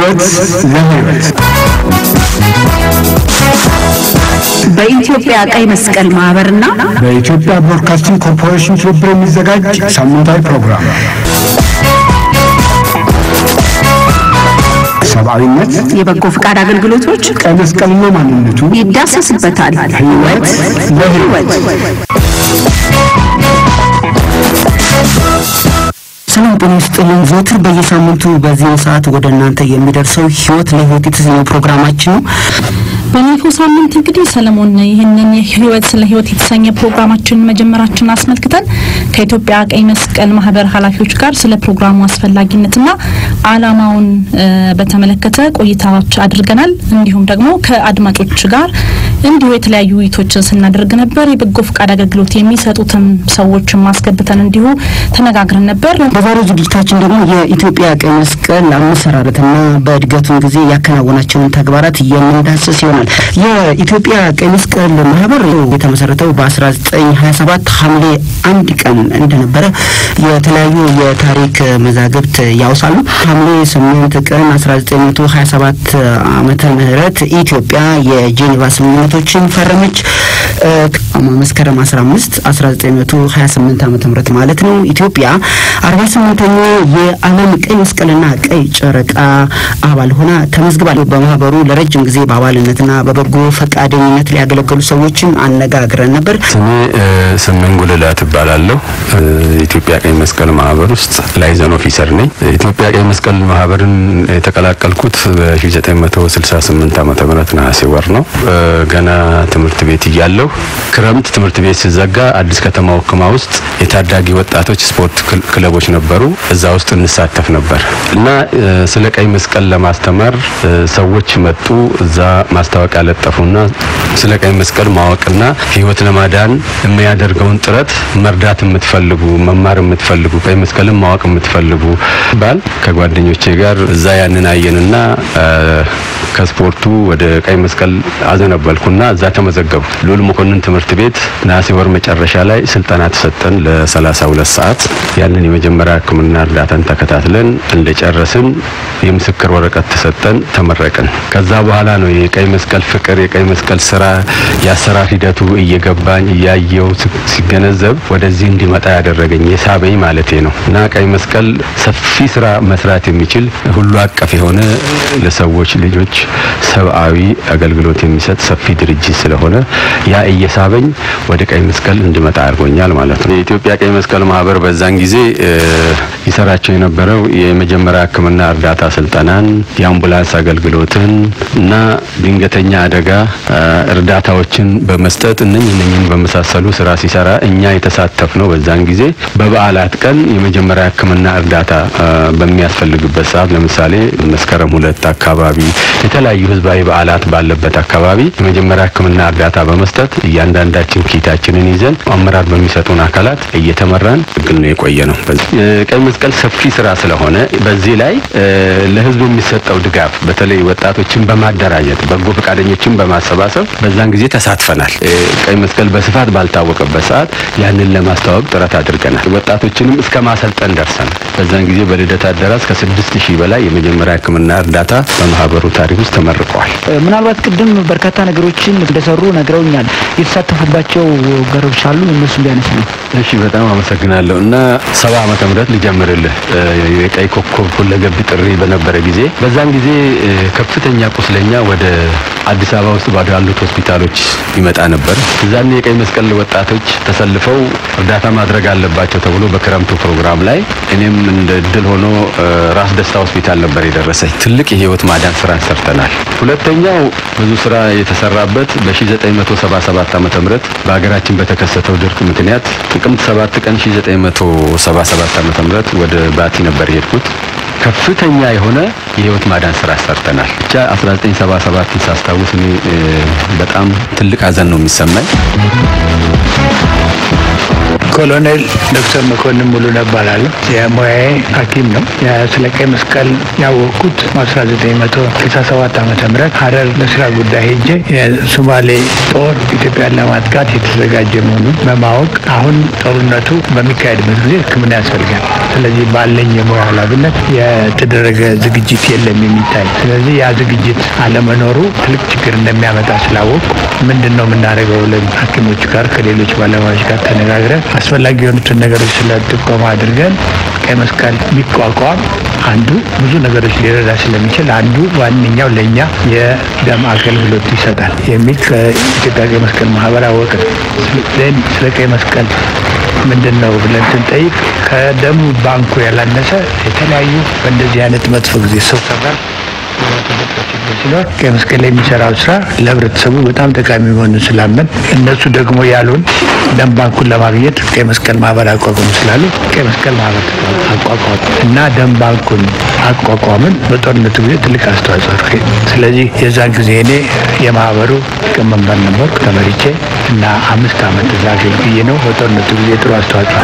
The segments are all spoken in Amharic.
ሕይወት ለሕይወት በኢትዮጵያ ቀይ መስቀል ማህበርና በኢትዮጵያ ብሮድካስቲንግ ኮርፖሬሽን ትብብር የሚዘጋጅ ሳምንታዊ ፕሮግራም ሰብአዊነት፣ የበጎ ፈቃድ አገልግሎቶች ቀይ መስቀልና ማንነቱ፣ ይዳሰስበታል። ሕይወት ለሕይወት ሰላም ጤና ይስጥልን። ዘወትር በየሳምንቱ በዚህ ሰዓት ወደ እናንተ የሚደርሰው ህይወት ለህይወት የተሰኘው ፕሮግራማችን ነው። ባለፈው ሳምንት እንግዲህ ሰለሞን ይህንን የህይወት ስለ ህይወት የተሰኘ ፕሮግራማችን መጀመራችንን አስመልክተን ከኢትዮጵያ ቀይ መስቀል ማህበር ኃላፊዎች ጋር ስለ ፕሮግራሙ አስፈላጊነትና ዓላማውን እ በተመለከተ ቆይታዎች አድርገናል። እንዲሁም ደግሞ ከአድማጮች ጋር እንዲሁ የተለያዩ ውይይቶችን ስናደርግ ነበር። የበጎ ፈቃድ አገልግሎት የሚሰጡትም ሰዎችን ማስገብተን እንዲሁ ተነጋግረን ነበር። በዛሬው ዝግጅታችን ደግሞ የኢትዮጵያ ቀይ መስቀል አመሰራረትና በእድገቱን ጊዜ ያከናወናቸውን ተግባራት የምንዳስስ ይሆናል። የኢትዮጵያ ቀይ መስቀል ማህበር የተመሰረተው በ1927 ሐምሌ አንድ ቀን እንደነበረ የተለያዩ የታሪክ መዛግብት ያውሳሉ። ሐምሌ 8 ቀን 1927 ዓመተ ምህረት ኢትዮጵያ የጄኔቫ ስምምነቶችን ፈረመች። እ መስከረም 15 1928 ዓመተ ምህረት ማለት ነው። ኢትዮጵያ 48ኛ የዓለም ቀይ መስቀልና ቀይ ጨረቃ አባል ሆና ተመዝግባል። በማህበሩ ለረጅም ጊዜ በአባልነትና በበጎ ፈቃደኝነት ሊያገለገሉ ሰዎችን አነጋግረን ነበር። ስሜ ስምን ጉልላት እባላለሁ። የኢትዮጵያ ቀይ መስቀል ማህበር ውስጥ ላይዘን ኦፊሰር ነኝ። የኢትዮጵያ ቀይ መስቀል ማህበርን የተቀላቀልኩት በ1968 ዓመተ ምህረት ነሐሴ ወር ነው። ገና ትምህርት ቤት እያለሁ ክረምት ትምህርት ቤት ሲዘጋ አዲስ ከተማ ወክማ ውስጥ የታዳጊ ወጣቶች ስፖርት ክል- ክለቦች ነበሩ። እዛ ውስጥ እንሳተፍ ነበር እና እ፣ ስለ ቀይ መስቀል ለማስተማር እ፣ ሰዎች መጡ። እዛ ማስታወቂያ ለጠፉና ስለ ቀይ መስቀል ማወቅና ሕይወት ለማዳን የሚያደርገውን ጥረት መርዳት የምትፈልጉ መማር የምትፈልጉ ቀይ መስቀልን ማወቅ የምትፈልጉ ባል ከጓደኞቼ ጋር እዛ ያንን አየንና እ፣ ከስፖርቱ ወደ ቀይ መስቀል አዘነበልኩና እዛ ተመዘገቡ። ልዑል መኮንን ትምህርት ቤት ነሐሴ ወር መጨረሻ ላይ ስልጠና ተሰጠን ለሰላሳ ሁለት ሰዓት ያንን የመጀመሪያ ሕክምና እርዳታን ተከታትለን እንደጨረስን የምስክር ወረቀት ተሰጠን፣ ተመረቅን። ከዛ በኋላ ነው የቀይ መስቀል ፍቅር የቀይ መስቀል ስራ የአሰራር ሂደቱ እየገባኝ እያየው ስ- ሲገነዘብ ወደዚህ እንዲመጣ ያደረገኝ የሳበኝ ማለቴ ነው እና ቀይ መስቀል ሰፊ ስራ መስራት የሚችል ሁሉ አቀፍ የሆነ ለሰዎች ልጆች ሰብአዊ አገልግሎት የሚሰጥ ሰፊ ድርጅት ስለሆነ ያ እየሳበኝ ወደ ቀይ መስቀል እንዲመጣ አድርጎኛል ማለት ነው። የኢትዮጵያ ቀይ መስቀል ማህበር በዛን ጊዜ እ፣ ይሰራቸው የነበረው የመጀመሪያ ሕክምና እርዳታ ስልጠናን፣ የአምቡላንስ አገልግሎትን እና ድንገተኛ አደጋ እ፣ እርዳታዎችን በመስጠት እነኝህ እነኝህን በመሳሰሉ ስራ ሲሰራ እኛ የተሳተፍ ነው። በዛን ጊዜ በበዓላት ቀን የመጀመሪያ ሕክምና እርዳታ እ፣ በሚያስፈልግበት ሰዓት ለምሳሌ መስከረም ሁለት አካባቢ የተለያዩ ህዝባዊ በዓላት ባለበት አካባቢ የመጀመሪያ ሕክምና እርዳታ በመስጠት እያንዳንዳችን ኪታችንን ይዘን አመራር በሚሰጡን አካላት እየተመራን ግል ነው የቆየ ነው። በዚህ ቀይ መስቀል ሰፊ ስራ ስለሆነ በዚህ ላይ እ፣ ለህዝብ የሚሰጠው ድጋፍ በተለይ ወጣቶችን በማደራጀት በጎ ፈቃደኞችን በማሰባሰብ በዛን ጊዜ ተሳትፈናል። እ፣ ቀይ መስቀል በስፋት ባልታወቀበት ሰዓት ያንን ለማስተዋወቅ ጥረት አድርገናል። ወጣቶችንም እስከ ማሰልጠን ደርሰናል። በዛን ጊዜ በልደት አዳራሽ ከስድስት ሺህ በላይ የመጀመሪያ ሕክምና እርዳታ በማህበሩ ታሪክ ውስጥ ተመርቀዋል። ምናልባት ቅድም በርካታ ነገሮችን እንደሰሩ ነግረውኛል። የተሳተፉባቸው ገሮች አሉ፣ እነሱ ቢያነሱ ነው። እሺ በጣም አመሰግናለሁ። እና ሰባ ዓመተ ምህረት ልጀምርልህ እ፣ የቀይ ኮከብ ሁለገብ ጥሪ በነበረ ጊዜ በዛን ጊዜ እ፣ ከፍተኛ ቁስለኛ ወደ አዲስ አበባ ውስጥ ባሉ ያሉት ሆስፒታሎች ይመጣ ነበር። እዛኔ የቀይ መስቀል ወጣቶች ተሰልፈው እርዳታ ማድረግ አለባቸው ተብሎ በክረምቱ ፕሮግራም ላይ እኔም እንደ እድል ሆኖ እ፣ ራስ ደስታ ሆስፒታል ነበር የደረሰኝ። ትልቅ የህይወት ማዳን ስራ ሰርተናል። ሁለተኛው ብዙ ስራ የተሰራበት በ1977 ዓመተ ምህረት በሀገራችን በተከሰተው ድርቅ ምክንያት ጥቅምት 7 ቀን 1977 ዓመተ ምህረት ወደ ባቲ ነበር የሄድኩት። ከፍተኛ የሆነ የህይወት ማዳን ስራ ሰርተናል። ብቻ 1977ን ሳስታውስ እኔ እ፣ በጣም ትልቅ ሀዘን ነው የሚሰማኝ። ኮሎኔል ዶክተር መኮንን ሙሉ እባላለሁ። የሙያዬ ሐኪም ነው። ስለ ቀይ መስቀል ያወቅኩት በ1967 ዓመተ ምህረት ሀረር ለስራ ጉዳይ ሄጄ የሶማሌ ጦር ኢትዮጵያን ለማጥቃት የተዘጋጀ መሆኑን በማወቅ አሁን ጦርነቱ በሚካሄድበት ጊዜ ሕክምና ያስፈልጋል። ስለዚህ ባለኝ የሙያ ኃላፊነት የተደረገ ዝግጅት የለም የሚታይ። ስለዚህ ያ ዝግጅት አለመኖሩ ትልቅ ችግር እንደሚያመጣ ስላወቅ ምንድን ነው የምናደርገው ብለን ሐኪሞች ጋር ከሌሎች ባለሙያዎች ጋር ተነጋግረን አስፈላጊ የሆኑትን ነገሮች ስለ ጥቆማ አድርገን ቀይ መስቀል ቢቋቋም አንዱ ብዙ ነገሮች ሊረዳ ስለሚችል አንዱ ዋነኛው ለእኛ የደም አገልግሎት ይሰጣል የሚል ከኢትዮጵያ ቀይ መስቀል ማህበር አወቅን። ስለ ቀይ መስቀል ምንድን ነው ብለን ስንጠይቅ ከደሙ ባንኩ ያላነሰ የተለያዩ በእንደዚህ አይነት መጥፎ ጊዜ ሰው ሰራሽ ሲኖር ቀይ መስቀል ላይ የሚሰራው ስራ ለህብረተሰቡ በጣም ጠቃሚ መሆኑን ስላመን እነሱ ደግሞ ያሉን ደም ባንኩን ለማግኘት ቀይ መስቀል ማህበር አቋቋሙ ስላሉ ቀይ መስቀል ማህበር አቋቋሙ እና ደም ባንኩን አቋቋምን። በጦርነቱ ጊዜ ትልቅ አስተዋጽኦ አድርጌ ስለዚህ የዛን ጊዜ እኔ የማህበሩ ሊቀመንበር ነበርኩ ተመሪቼ እና አምስት ዓመት እዛ አገልግዬ ነው። በጦርነቱ ጊዜ ጥሩ አስተዋጽኦ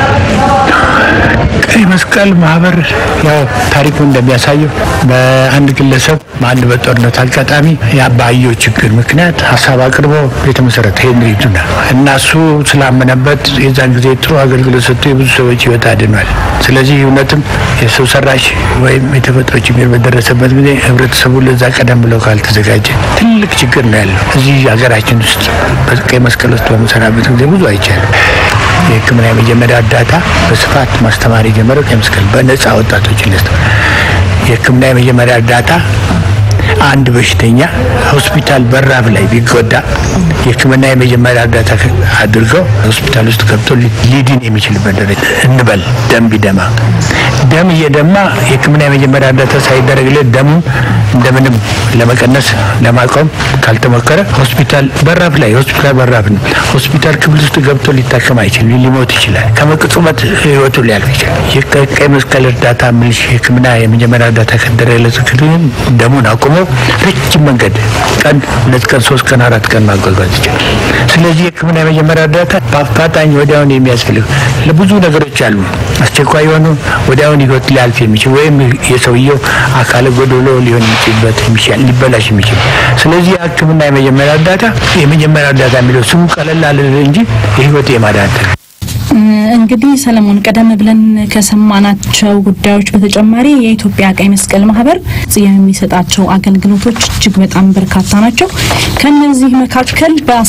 ቀይ መስቀል ማህበር ያው ታሪኩ እንደሚያሳየው በአንድ ግለሰብ በአንድ በጦርነት አጋጣሚ የአባየው ችግር ምክንያት ሀሳብ አቅርቦ የተመሰረተ ሄንሪ ዱና እና እሱ ስላመነበት የዛን ጊዜ ጥሩ አገልግሎት ሰጥቶ የብዙ ሰዎች ህይወት አድኗል። ስለዚህ እውነትም የሰው ሰራሽ ወይም የተፈጥሮ ችግር በደረሰበት ጊዜ ህብረተሰቡ ለዛ ቀደም ብለው ካልተዘጋጀ ትልቅ ችግር ነው ያለው። እዚህ ሀገራችን ውስጥ በቀይ መስቀል ውስጥ በምሰራበት ጊዜ ብዙ አይቻልም። የሕክምና የመጀመሪያ እርዳታ በስፋት ማስተማር የጀመረው ቀይ መስቀል በነጻ ወጣቶችን ያስተምራል። የሕክምና የመጀመሪያ እርዳታ አንድ በሽተኛ ሆስፒታል በራፍ ላይ ቢጎዳ የሕክምና የመጀመሪያ እርዳታ አድርገው ሆስፒታል ውስጥ ገብቶ ሊድን የሚችልበት ደረጃ እንበል ደም ቢደማ ደም እየደማ የሕክምና የመጀመሪያ እርዳታ ሳይደረግለት ደሙ እንደምንም ለመቀነስ ለማቆም ካልተሞከረ ሆስፒታል በራፍ ላይ ሆስፒታል በራፍ ነው። ሆስፒታል ክፍል ውስጥ ገብቶ ሊታከም አይችልም፣ ሊሞት ይችላል። ከመቅጽበት ህይወቱ ሊያልፍ ይችላል። የቀይ መስቀል እርዳታ ምልሽ የሕክምና የመጀመሪያ እርዳታ ከደረገለት ግን ደሙን አቁሞ ረጅም መንገድ ቀን ሁለት ቀን ሶስት ቀን አራት ቀን ማጓጓዝ ይችላል። ስለዚህ የሕክምና የመጀመሪያ እርዳታ በአፋጣኝ ወዲያውን የሚያስፈልግ ለብዙ ነገሮች አሉ። አስቸኳይ የሆኑ ወዲያውን ህይወት ሊያልፍ የሚችል ወይም የሰውየው አካለ ጎዶሎ ሊሆን የሚችልበት ሊበላሽ የሚችል ስለዚህ የሕክምና የመጀመሪያ እርዳታ የመጀመሪያ እርዳታ የሚለው ስሙ ቀለል አለ እንጂ የህይወት የማዳን እንግዲህ ሰለሞን ቀደም ብለን ከሰማናቸው ጉዳዮች በተጨማሪ የኢትዮጵያ ቀይ መስቀል ማህበር የሚሰጣቸው አገልግሎቶች እጅግ በጣም በርካታ ናቸው። ከነዚህ መካከል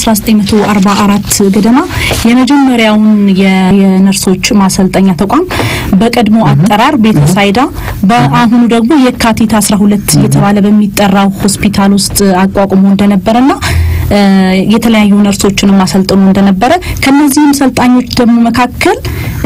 በ1944 ገደማ የመጀመሪያውን የነርሶች ማሰልጠኛ ተቋም በቀድሞ አጠራር ቤተሳይዳ በአሁኑ ደግሞ የካቲት 12 እየተባለ በሚጠራው ሆስፒታል ውስጥ አቋቁሞ እንደነበረና የተለያዩ ነርሶችንም አሰልጥኖ እንደነበረ ከነዚህም ሰልጣኞች ደግሞ መካከል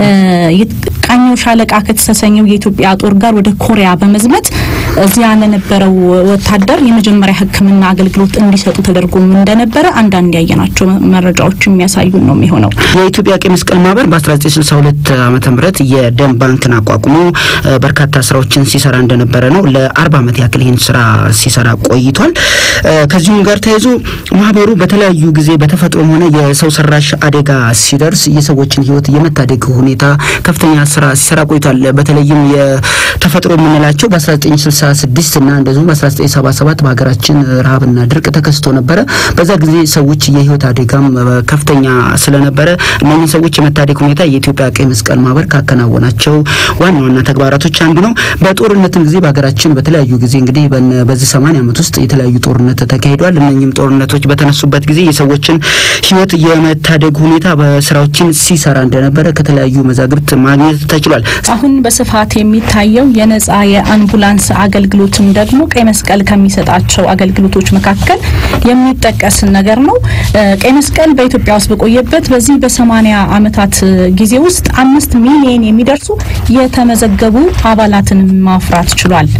ቃኘው ሻለቃ ከተሰኘው የኢትዮጵያ ጦር ጋር ወደ ኮሪያ በመዝመት እዚያ ለነበረው ወታደር የመጀመሪያ ሕክምና አገልግሎት እንዲሰጡ ተደርጎም እንደነበረ አንዳንድ ያየናቸው መረጃዎች የሚያሳዩን ነው የሚሆነው። የኢትዮጵያ ቀይ መስቀል ማህበር በ1962 ዓመተ ምህረት የደም ባንክን አቋቁሞ በርካታ ስራዎችን ሲሰራ እንደነበረ ነው። ለአርባ ዓመት ያክል ይህን ስራ ሲሰራ ቆይቷል። ከዚሁም ጋር ተያይዞ ማህበሩ በተለያዩ ጊዜ በተፈጥሮም ሆነ የሰው ሰራሽ አደጋ ሲደርስ የሰዎችን ህይወት የመታደግ ሁኔታ ከፍተኛ ስራ ሲሰራ ቆይቷል። በተለይም የተፈጥሮ የምንላቸው በ1966 እና እንደዚሁም በ1977 በሀገራችን ረሃብና ድርቅ ተከስቶ ነበረ። በዛ ጊዜ ሰዎች የህይወት አደጋም ከፍተኛ ስለነበረ እነኝህ ሰዎች የመታደግ ሁኔታ የኢትዮጵያ ቀይ መስቀል ማህበር ካከናወናቸው ዋና ዋና ተግባራቶች አንዱ ነው። በጦርነትም ጊዜ በሀገራችን በተለያዩ ጊዜ እንግዲህ በዚህ 80 ዓመት ውስጥ የተለያዩ ጦርነት ተካሂዷል። እነኝህም ጦርነቶች በተነሱበት ጊዜ የሰዎችን ህይወት የመታደግ ሁኔታ በስራዎችን ሲሰራ እንደነበረ ከተለያዩ መዛግብት ማግኘት ተችሏል። አሁን በስፋት የሚታየው የነጻ የአምቡላንስ አገልግሎትም ደግሞ ቀይ መስቀል ከሚሰጣቸው አገልግሎቶች መካከል የሚጠቀስ ነገር ነው። ቀይ መስቀል በኢትዮጵያ ውስጥ በቆየበት በዚህ በሰማኒያ ዓመታት ጊዜ ውስጥ አምስት ሚሊዮን የሚደርሱ የተመዘገቡ አባላትን ማፍራት ችሏል።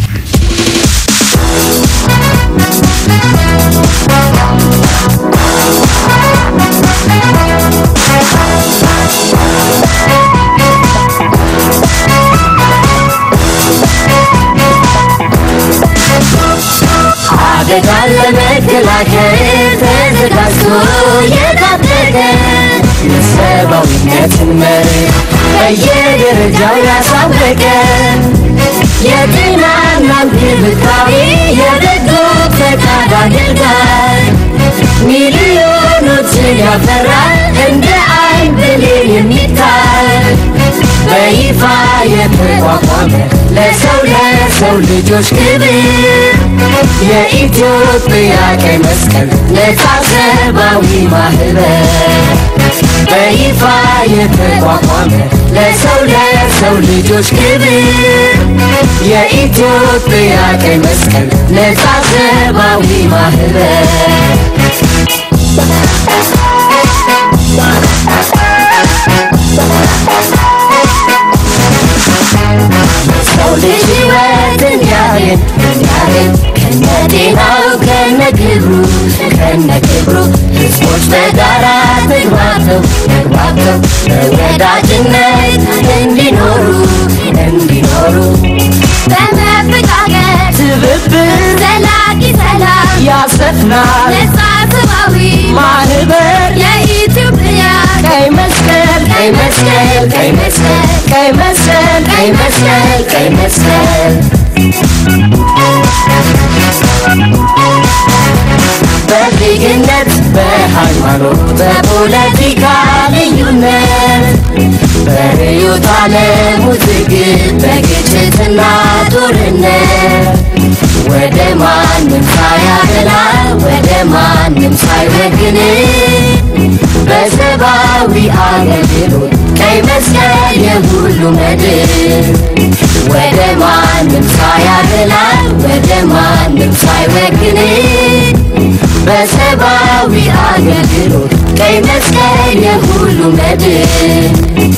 አደጋን ለመከላከል ተዘጋጅቶ የታጠቀ የሰብአዊነትን መርህ በየደረጃው ያሳወቀን የጤናና እንክብካቤ የበጎ ፈቃድ አገልጋይ ሚሊዮኖችን ያፈራ እንደ አይን ብሌን የሚታይ በይፋ የተቋቋመ ለሰው ለሰው ልጆች ክብር የኢትዮጵያ ቀይ መስቀል ነፃ ሰብአዊ ማህበር በይፋ የተቋቋመ ለሰው ለሰው ልጆች ክብር የኢትዮጵያ ቀይ መስቀል ነፃ ሰብአዊ ማህበር ሰው ልጅ ሕይወትን ያህል ያህል ከነ ጤናው ከነ ክብሩ ከነ ክብሩ ሕዝቦች በጋራ ተግባብተው ተግባብተው በወዳጅነት እንዲኖሩ እንዲኖሩ በመፈቃቀር ትብብር ዘላቂ ሰላም ያሰፍናል ነፃ ሰብአዊ ማህበር የኢትዮጵያ ቀይ መስቀል ቀይ መስቀል ቀይ መስቀል ቀይ መስቀል ቀይ መስቀል ቀይ መስቀል በዜግነት በሃይማኖት በፖለቲካ ልዩነት በርዕዮተ ዓለም ውዝግብ በግጭትና ጦርነት ወደ ማንም ሳያደላ ወደ ማንም ሳይወግን በሰብአዊ አገልግሎት ቀይ መስቀል የሁሉ መድን ወደ ማንም ሳያደላ ወደ ማንም ሳይወግን በሰብአዊ አገልግሎት ቀይ መስቀል የሁሉ መድን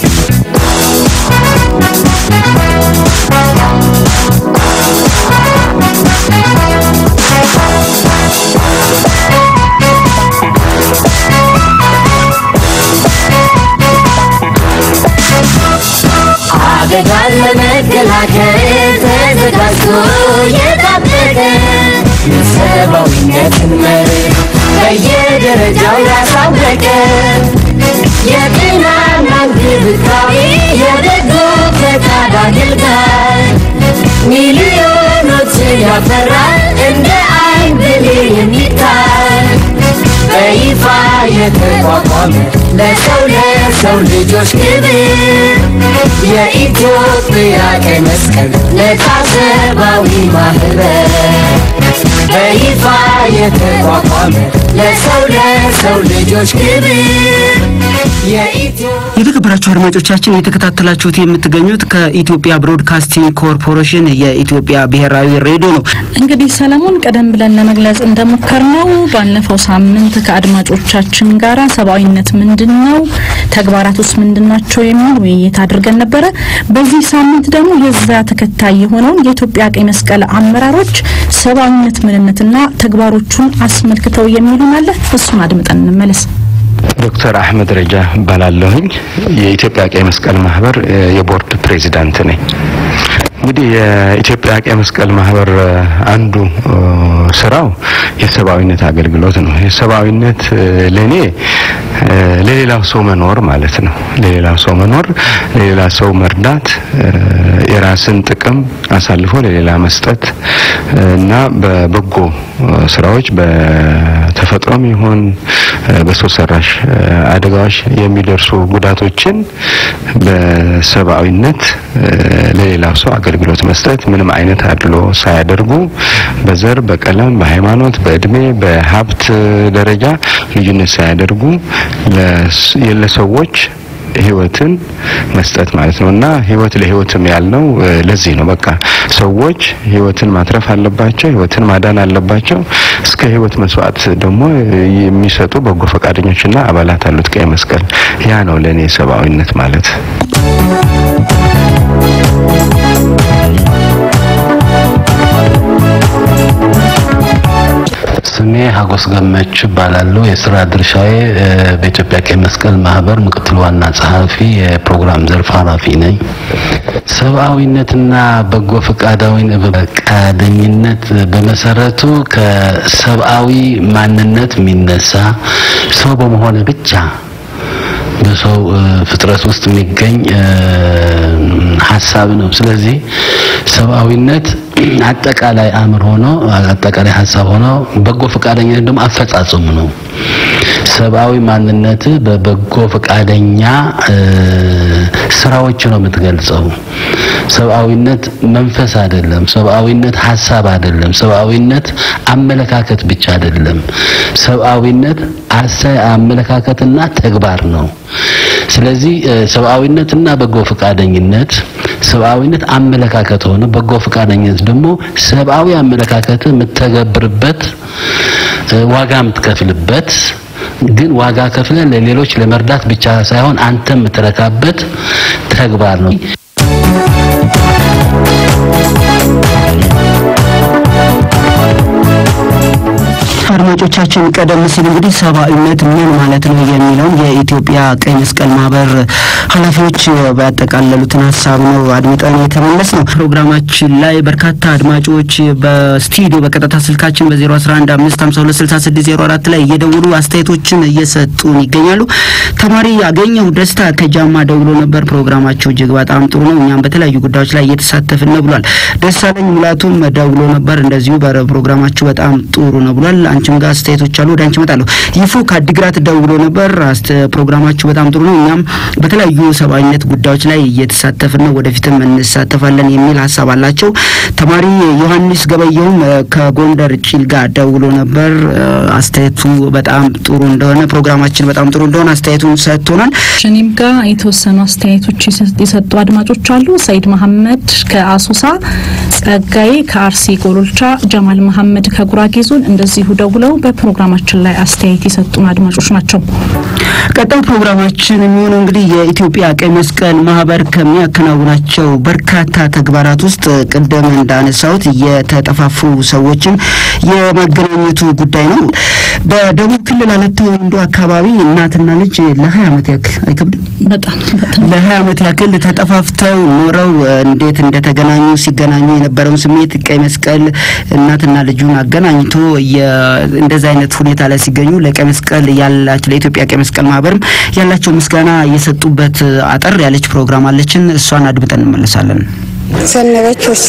አደጋን ለመከላከል ተዘጋጅቶ የታጠቀ የሰብአዊነትን መርህ በየደረጃው ያሳወቀ የጤናና እንክብካቤ የበጎ ፈቃድ አገልጋይ ሚሊዮኖችን ያፈራ እንደ አይን ብሌን የሚታይ በይፋ የተቋቋመ ለሰው ለሰው ልጆች ክብር የኢትዮጵያ ቀይ መስቀል ነፃ ሰብአዊ ማህበር በይፋ የተቋቋመ ለሰው ለሰው ልጆች ክብር የኢትዮ የተከበራችሁ አድማጮቻችን የተከታተላችሁት የምትገኙት ከኢትዮጵያ ብሮድካስቲንግ ኮርፖሬሽን የኢትዮጵያ ብሔራዊ ሬዲዮ ነው። እንግዲህ ሰለሞን ቀደም ብለን ለመግለጽ እንደሞከርነው ባለፈው ሳምንት ከአድማጮቻችን ጋራ ሰብአዊነት ምንድን ነው፣ ተግባራት ውስጥ ምንድን ናቸው የሚል ውይይት አድርገን ነበረ። በዚህ ሳምንት ደግሞ የዛ ተከታይ የሆነውን የኢትዮጵያ ቀይ መስቀል አመራሮች ሰብአዊነት ምንነትና ተግባሮቹን አስመልክተው የሚሉን አለ። እሱን አድምጠን እንመለስ። ዶክተር አህመድ ረጃ እባላለሁኝ። የኢትዮጵያ ቀይ መስቀል ማህበር የቦርድ ፕሬዚዳንት ነኝ። እንግዲህ የኢትዮጵያ ቀይ መስቀል ማህበር አንዱ ስራው የሰብአዊነት አገልግሎት ነው። የሰብአዊነት ለኔ ለሌላው ሰው መኖር ማለት ነው። ለሌላው ሰው መኖር፣ ለሌላ ሰው መርዳት፣ የራስን ጥቅም አሳልፎ ለሌላ መስጠት እና በበጎ ስራዎች በተፈጥሮም ይሁን በሰው ሰራሽ አደጋዎች የሚደርሱ ጉዳቶችን በሰብአዊነት ለሌላው ሰው አገልግሎት መስጠት ምንም አይነት አድሎ ሳያደርጉ በዘር፣ በቀለም፣ በሃይማኖት፣ በእድሜ፣ በሀብት ደረጃ ልዩነት ሳያደርጉ ለሰዎች ህይወትን መስጠት ማለት ነው እና ህይወት ለህይወትም ያልነው ለዚህ ነው። በቃ ሰዎች ህይወትን ማትረፍ አለባቸው፣ ህይወትን ማዳን አለባቸው። እስከ ህይወት መስዋዕት ደግሞ የሚሰጡ በጎ ፈቃደኞችና አባላት አሉት ቀይ መስቀል። ያ ነው ለእኔ ሰብአዊነት ማለት። ስሜ ሀጎስ ገመች እባላለሁ። የስራ ድርሻዬ በኢትዮጵያ ቀይ መስቀል ማህበር ምክትል ዋና ጸሐፊ የፕሮግራም ዘርፍ ኃላፊ ነኝ። ሰብአዊነትና በጎ ፈቃደኝነት በመሰረቱ ከሰብአዊ ማንነት የሚነሳ ሰው በመሆን ብቻ በሰው ፍጥረት ውስጥ የሚገኝ ሀሳብ ነው። ስለዚህ ሰብአዊነት አጠቃላይ አእምሮ ሆኖ አጠቃላይ ሀሳብ ሆኖ በጎ ፈቃደኝነት ደግሞ አፈጻጸሙ ነው። ሰብአዊ ማንነት በበጎ ፈቃደኛ ስራዎች ነው የምትገልጸው። ሰብአዊነት መንፈስ አይደለም። ሰብአዊነት ሀሳብ አይደለም። ሰብአዊነት አመለካከት ብቻ አይደለም። ሰብአዊነት አሳይ አመለካከትና ተግባር ነው። ስለዚህ ሰብአዊነትና በጎ ፈቃደኝነት ሰብአዊነት አመለካከት ሆነ፣ በጎ ፈቃደኝነት ደግሞ ሰብአዊ አመለካከት የምትተገብርበት ዋጋ የምትከፍልበት ግን ዋጋ ከፍለ ለሌሎች ለመርዳት ብቻ ሳይሆን አንተ የምትረካበት ተግባር ነው። አድማጮቻችን ቀደም ሲል እንግዲህ ሰብአዊነት ምን ማለት ነው የሚለውን የኢትዮጵያ ቀይ መስቀል ማህበር ኃላፊዎች ባጠቃለሉትን ሀሳብ ነው አድምጠን የተመለስ ነው። ፕሮግራማችን ላይ በርካታ አድማጮች በስቱዲዮ በቀጥታ ስልካችን በ011 5526604 ላይ እየደውሉ አስተያየቶችን እየሰጡን ይገኛሉ። ተማሪ ያገኘው ደስታ ከጃማ ደውሎ ነበር። ፕሮግራማቸው እጅግ በጣም ጥሩ ነው፣ እኛም በተለያዩ ጉዳዮች ላይ እየተሳተፍን ነው ብሏል። ደሳለኝ ሙላቱም ደውሎ ነበር፣ እንደዚሁ በፕሮግራማችሁ በጣም ጥሩ ነው ብሏል። አንቺም ጋር አስተያየቶች አሉ፣ ወደ አንቺ እመጣለሁ። ይፉ ከአዲግራት ደውሎ ነበር። ፕሮግራማችሁ በጣም ጥሩ ነው፣ እኛም በተለያዩ ሰብአዊነት ጉዳዮች ላይ እየተሳተፍን ነው፣ ወደፊትም እንሳተፋለን የሚል ሀሳብ አላቸው። ተማሪ ዮሐንስ ገበየውም ከጎንደር ጭልጋ ደውሎ ነበር። አስተያየቱ በጣም ጥሩ እንደሆነ ፕሮግራማችን በጣም ጥሩ እንደሆነ አስተያየቱን ሰጥቶናል። እኔም ጋር የተወሰኑ አስተያየቶች የሰጡ አድማጮች አሉ። ሰይድ መሐመድ ከአሶሳ፣ ጸጋዬ ከአርሲ ጎሎልቻ፣ ጀማል መሐመድ ከጉራጌ ዞን እንደዚሁ ደውለው በፕሮግራማችን ላይ አስተያየት የሰጡን አድማጮች ናቸው። ቀጣይ ፕሮግራማችን የሚሆነው እንግዲህ የኢትዮጵያ ቀይ መስቀል ማህበር ከሚያከናውናቸው በርካታ ተግባራት ውስጥ ቅድም እንዳነሳሁት የተጠፋፉ ሰዎችን የመገናኘቱ ጉዳይ ነው። በደቡብ ክልል አለታ ወንዶ አካባቢ እናትና ልጅ ለሀያ ዓመት ያክል አይከብድም? በጣም ለሀያ ዓመት ያክል ተጠፋፍተው ኖረው እንዴት እንደተገናኙ ሲገናኙ የነበረውን ስሜት ቀይ መስቀል እናትና ልጁን አገናኝቶ እንደዚህ አይነት ሁኔታ ላይ ሲገኙ ለቀይ መስቀል ያላቸው ለኢትዮጵያ ቀይ መስቀል ማህበርም ያላቸው ምስጋና የሰጡበት አጠር ያለች ፕሮግራም አለችን። እሷን አድምጠን እንመለሳለን። ሰነበች ውሳ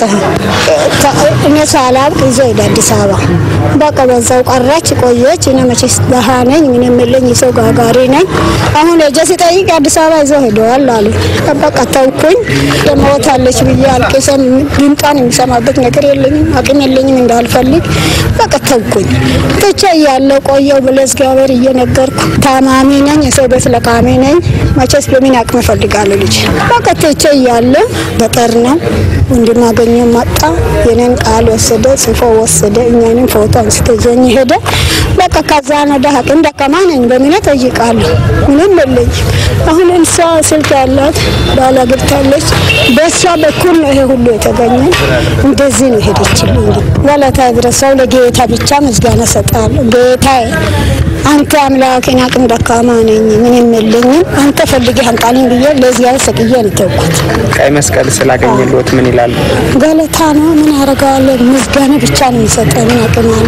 እኔ ሳላውቅ ይዞ ሄደ አዲስ አበባ። በቃ በዛው ቀረች ቆየች። እኔ መቼስ ደሃ ነኝ ምን የምለኝ የሰው ጋጋሪ ነኝ። አሁን ሄጄ ሲጠይቅ አዲስ አበባ ይዞ ሄደዋል አሉ። በቃ ተውኩኝ። ሞታለች ብዬ አልቅሰን ድምጧን የሚሰማበት ነገር የለኝም፣ አቅም የለኝም እንዳልፈልግ በቃ ተውኩኝ። ትቼ እያለሁ ቆየው ብለ እግዚአብሔር እየነገርኩ ታማሚ ነኝ፣ የሰው ቤት ለቃሚ ነኝ። መቼስ በምን አቅም እፈልጋለሁ ልጅ በቃ ትቼ እያለሁ ገጠር ነው ወንድማገኘው መጣ። የኔን ቃል ወሰደ፣ ጽፎ ወሰደ። እኛንም ፎቶ አንስቶ ይዞኝ ሄደ። በቃ ከዛ ወደ አቅም ደካማ ነኝ በምን እጠይቃለሁ? ምንም የለኝም። አሁን እንሷ ስልክ ያላት ባላ ገብታለች። በእሷ በኩል ነው ይሄ ሁሉ የተገኘ። እንደዚህ ነው ሄደችልኝ። ገለታ ይድረሰው ለጌታ ብቻ ምስጋና ሰጣለሁ። ጌታዬ አንተ አምላኬን አቅም ደካማ ነኝ ምንም የለኝም፣ አንተ ፈልገህ አምጣልኝ ብዬ ለእግዚአብሔር ሰቅዬ ነው ተውኩት። ቀይ መስቀል ስላገኘልዎት ምን ይላሉ? ገለታ ነው ምን አደርጋለሁ? ምስጋና ብቻ ነው የሚሰጠኝ። ምን አቅም አለ?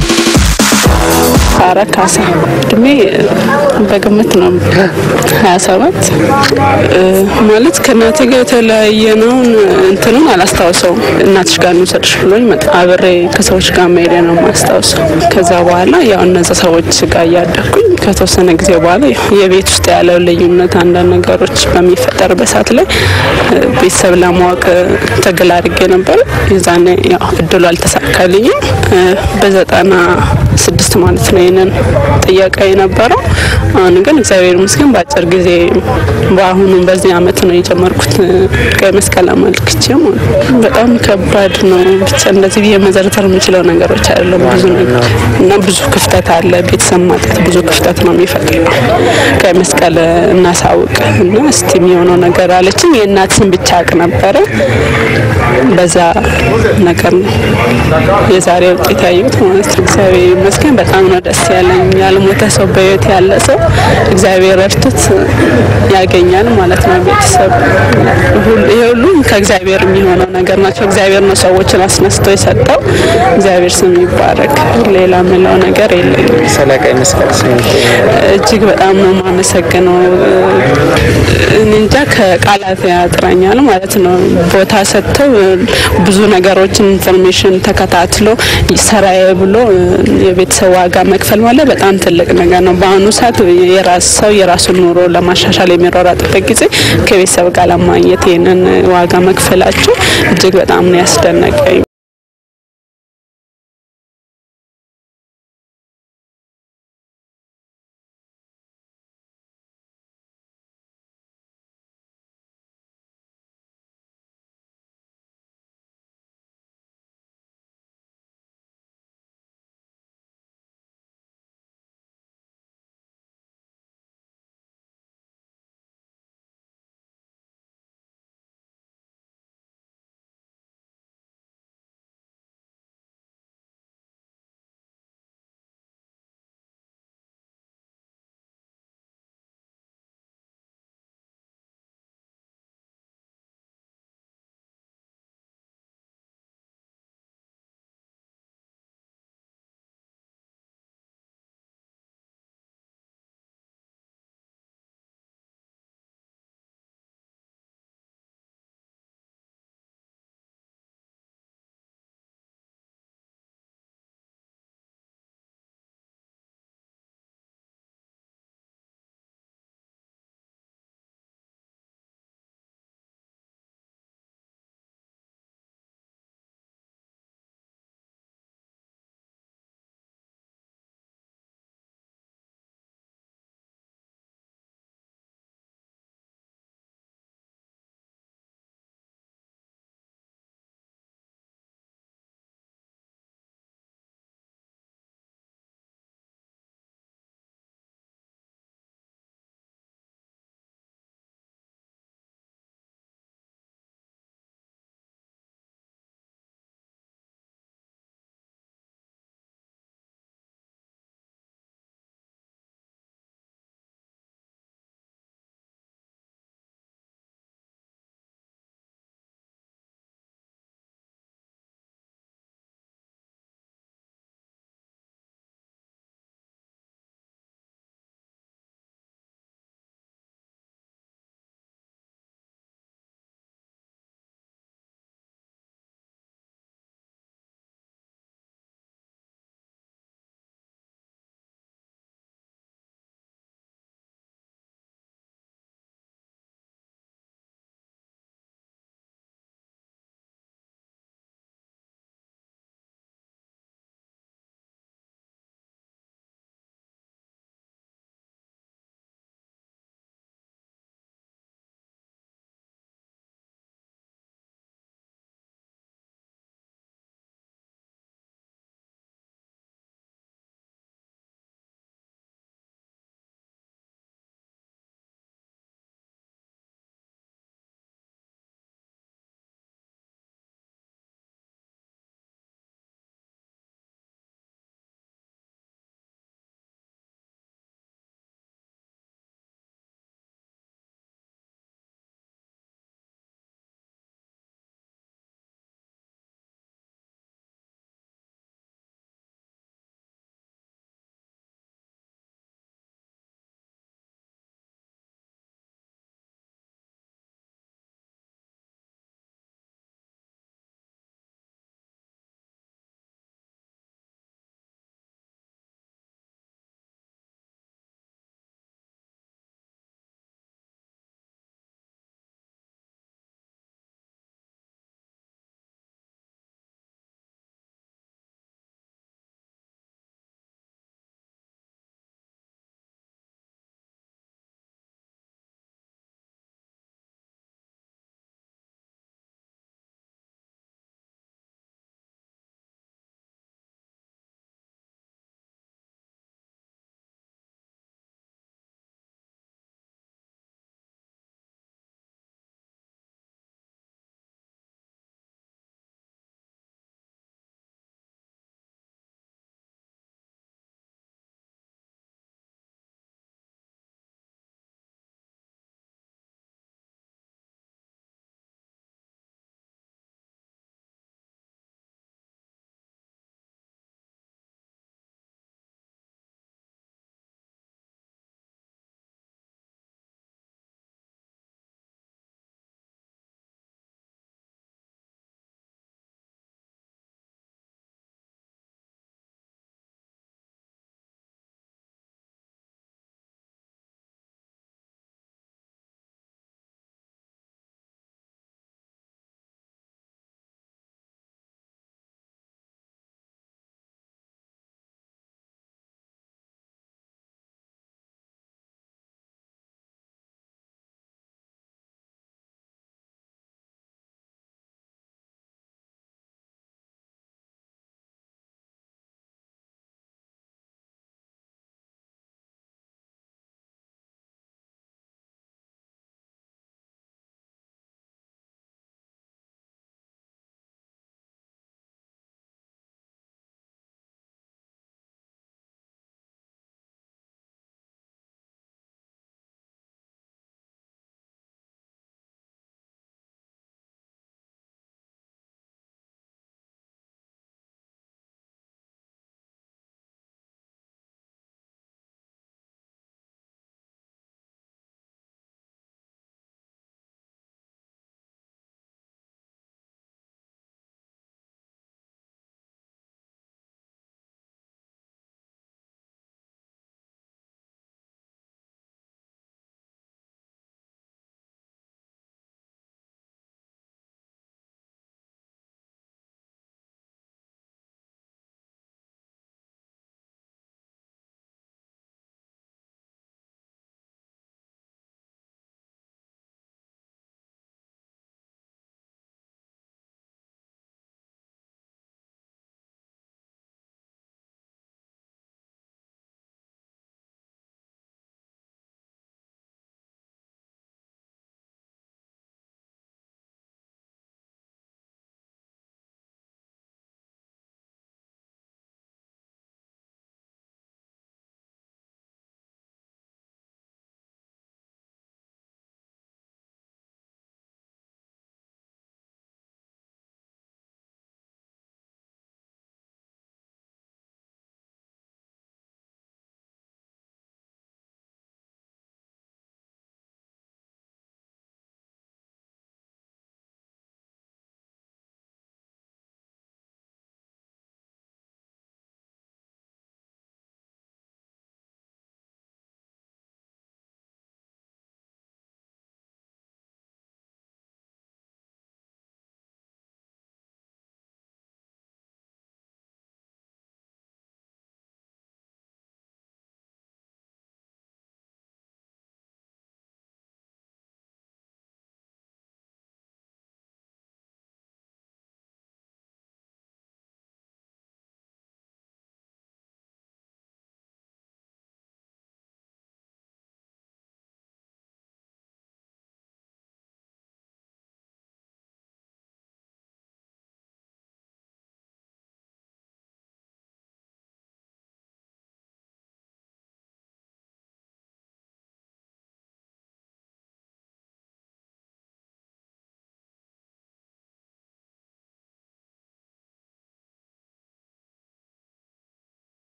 ሳራ ካሳ እድሜ በግምት ነው ሀያ ሰባት ማለት ከእናቴ ጋር የተለያየነውን እንትኑን አላስታውሰውም። እናትሽ ጋር እንውሰድሽ ብሎኝ መጣ። አብሬ ከሰዎች ጋር መሄድ ነው የማስታውሰው። ከዛ በኋላ ያው እነዛ ሰዎች ጋር እያደግኩኝ ከተወሰነ ጊዜ በኋላ የቤት ውስጥ ያለው ልዩነት አንዳንድ ነገሮች በሚፈጠርበት ሰዓት ላይ ቤተሰብ ለማወቅ ትግል አድርጌ ነበር። የዛኔ ያው እድሉ አልተሳካልኝም። በዘጠና ስድስት ማለት ነው ይህንን ጥያቄ የነበረው። አሁን ግን እግዚአብሔር ይመስገን በአጭር ጊዜ በአሁኑ በዚህ አመት ነው የጀመርኩት ቀይ መስቀል አመልክቼ ማለት ነው። በጣም ከባድ ነው። ብቻ እንደዚህ ብዬ መዘርዘር የምችለው ነገሮች አይደለም። ብዙ ነገር እና ብዙ ክፍተት አለ። ቤተሰብ ማጣት ብዙ ክፍተት ነው የሚፈጥረው። ቀይ መስቀል እናሳውቅ እና እስቲ የሚሆነው ነገር አለችኝ። የእናት ስም ብቻ አቅ ነበረ። በዛ ነገር ነው የዛሬ ውጤት ያየሁት ማለት ነው። እግዚአብሔር ይመስገን በጣም ነው ደስ ያለኝ። ያልሞተ ሰው በህይወት ያለ ሰው እግዚአብሔር እርትት ያገኛል ማለት ነው። ቤተሰብ ይሄ ሁሉ ከእግዚአብሔር የሚሆነው ነገር ናቸው። እግዚአብሔር ነው ሰዎችን አስነስቶ የሰጠው። እግዚአብሔር ስም ይባረክ። ሌላ ምለው ነገር የለኝም። ስለ ቀይ መስቀል ስሜት እጅግ በጣም ነው የማመሰግነው። እኔ እንጃ ከቃላት ያጥረኛል ማለት ነው። ቦታ ሰጥተው ብዙ ነገሮችን ኢንፎርሜሽን ተከታትሎ ሰራዬ ብሎ የቤተሰብ ዋጋ መክፈል ማለት በጣም ትልቅ ነገር ነው። በአሁኑ ሰዓት የራስ ሰው የራሱን ኑሮ ለማሻሻል የሚሯሯጥበት ጊዜ ከቤተሰብ ጋር ለማግኘት ይህንን ዋጋ መክፈላቸው እጅግ በጣም ነው ያስደነቀኝ።